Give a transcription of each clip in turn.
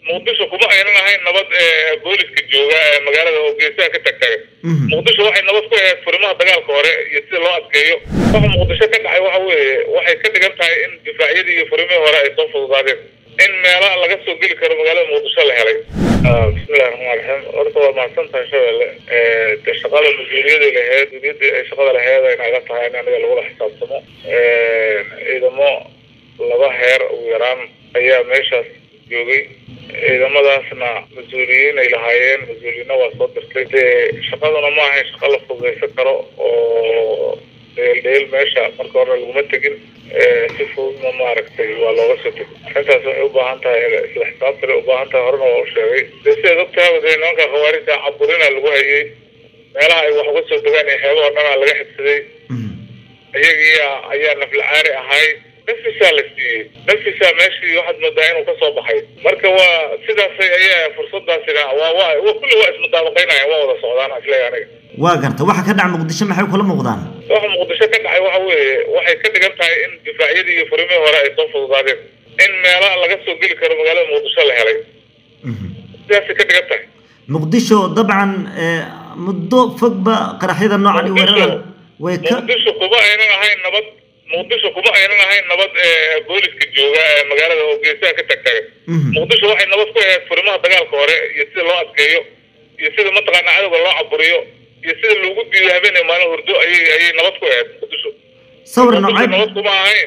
muqdisho kuma aynan ahayn nabad booliska jooga ee magaalada oo geesaha ka tagtaga muqdisho waxay nabad ku ahayd furimaha dagaalka hore iyo sida loo adkeeyo waxa muqdisho ka dhacay waxa weeye waxay ka dhigan tahay in difaacyadii iyo furimihii hore ay soo fududaadeen in meelaha laga soo geli karo magaalada muqdisho la helay bismillahi raxmaan raxiim horta waa mahadsan tahay shabeelle de shaqada mas-uuliyadday lahayd mas-uuliyadii ay shaqada lahayd ay naga tahay in aniga lagula xisaabtamo ciidamo laba heer ugu yaraan ayaa meeshaas joogay ciidamadaasna mas-uuliyiin ay lahaayeen mas-uuliyiinna waa soo dirtay dee shaqaduna ma ahayn shaqa la fududaysan karo oo dheeldheel meesha marka hore laguma tegin si fududna maaragtay waa looga soo tegay arrintaas waxay u baahan tahay isla xisaabtale u baahan tahay horena waa u sheegay dee sidaad ogtahay dee nimanka khawaarijta caburina lagu hayay meelaha ay wax uga soo degaan iyo xeebaha dhanaa laga xigsaday iyagiia ayaa naflacaari ahay nafisaa la siiyey nafisaa meeshii waxaad moodaa inuu kasoo baxay marka waa sidaasay ayaa fursadaasina waa waa kulli waa ismudaabaqaynaya waa wada socdaan isleeya aniga waa garta waxa ka dhaca muqdisho maxay kula muuqdaan waxa muqdisho ka dhacay waxa weeye waxay ka dhigan tahay in difaacyadii iyo furimihii hore ay soo fududaadeen in meelaha laga soo geli karo magaalada muqdisho la helay sidaasay ka dhigan tahay muqdisho dabcan muddo fogba qaraxyada noocan iyo weerarada way ka muqdisho kuma aynan ahayn nabad muqdisho kuma aynan ahayn nabad booliska jooga ee magaalada oo geesaha ka tagtaga muqdisho waxay nabad ku ahayd furimaha dagaalka hore iyo sida loo adkeeyo iyo sida mataqaana cadowga loo caburiyo iyo sida loogu diido habeenay maalin hurdo ayay ayay nabad ku ahayd muqdisho sawir muqdisho noocay nabad kuma ahayn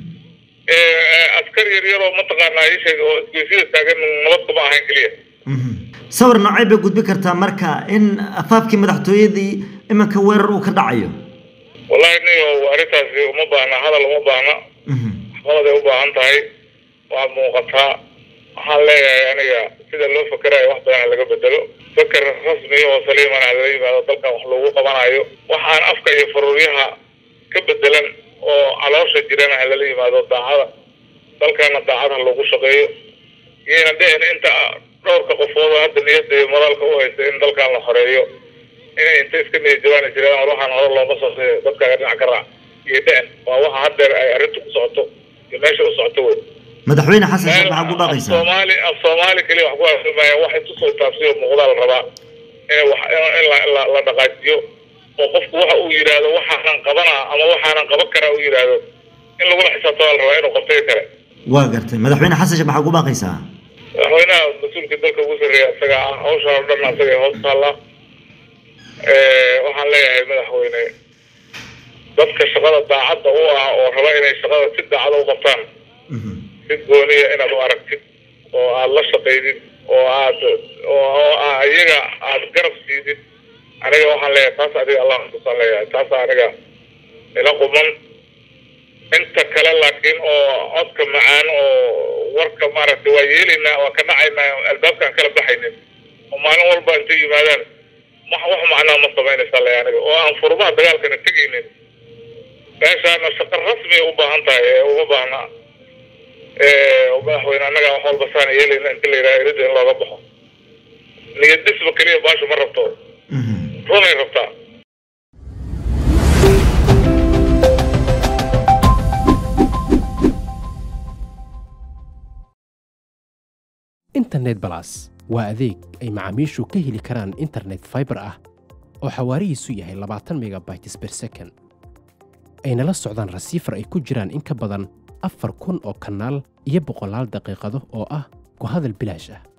askar yar yar oo mataqaana isheeg oo isgoysyada taagan nabad kuma ahayn keliya sawir noocay bay gudbi kartaa marka in afaafkii madaxtooyadii iminka weerar uu ka dhacayo wallahi niyo arrintaasi uma baahna hadal uma baahna waxqabaday u baahan tahay waa muuqataa waxaan leeyahay aniga sida loo fakerayo wax badan laga bedelo feker rasmi oo saliiman lala yimaado dalkan wax loogu qabanayo waxaan afka iyo faruuryaha ka bedelan oo caloosha jirana ha lala yimaado daacada dalkana daacad ha loogu shaqeeyo iyayna dhicin inta dhowrka qofood oo hadda niyadda iyo moraalka u haysta in dalkan la xoreeyo inay inta iska niyad jabaani jireen war waxaan hore looma soo dadkaaga dhinac ka raac iyo dhicin waa waxa haddeer ay arrintu ku socoto iyo meesha u socoto wey madaxweyne xasan sheekh maxaa ku baaqaysaa soomaali af soomaali keliya wax ku afirmaya waxay tusoo taabsiyo muuqdaa la rabaa in wax in la la la dhaqaajiyo oo qofku waxa uu yidhaahdo waxaanan qabanaa ama waxaanan qaban karaa uu yidhaahdo in lagula xisaabtama la rabaa inuu qabtay kale waa gartay madaxweyne xasan sheekh maxaa ku baaqaysaa madaxweynaha mas-uulka dalka ugu sarreeya isaga ah hawshaan oo dhan isaga hoos taalla waxaan leeyahay madaxweyne dadka shaqada daacadda u ah oo raba inay shaqada si daacada u qabtaan si gooniya inaad u aragtid oo aada la shaqaydid oo aad oo iyaga aada garab siidid aniga waxaan leeyahay taas adiga allah xasuusaan leeyahay taas aniga ila quman inta kale laakiin oo codka macaan oo warka maaragtay waa yeelaynaa waa ka dhacaynaa albaabkaan kala baxaynin oo maalin walba intay yimaadaan wax wax macnaa ma samaynaysaa le aniga oo aan furmaha dagaalkana tegaynin meeshaana shaqo rasmi u baahan tahay ee uma baahna madaxweyne annaga wax walba saana yeelayna inta la yidhaha erida in looga baxo niyad dhisba keliya baashu ma rabto runay rabtaa internet balas waa adeeg ay macaamiishu ka heli karaan internet fiber ah oo xawaarihiisu yahay labaatan megabytes per second ayna la socdaan rasiifar ay ku jiraan in ka badan afar kun oo kanaal iyo boqolaal daqiiqado oo ah ku hadal bilaash ah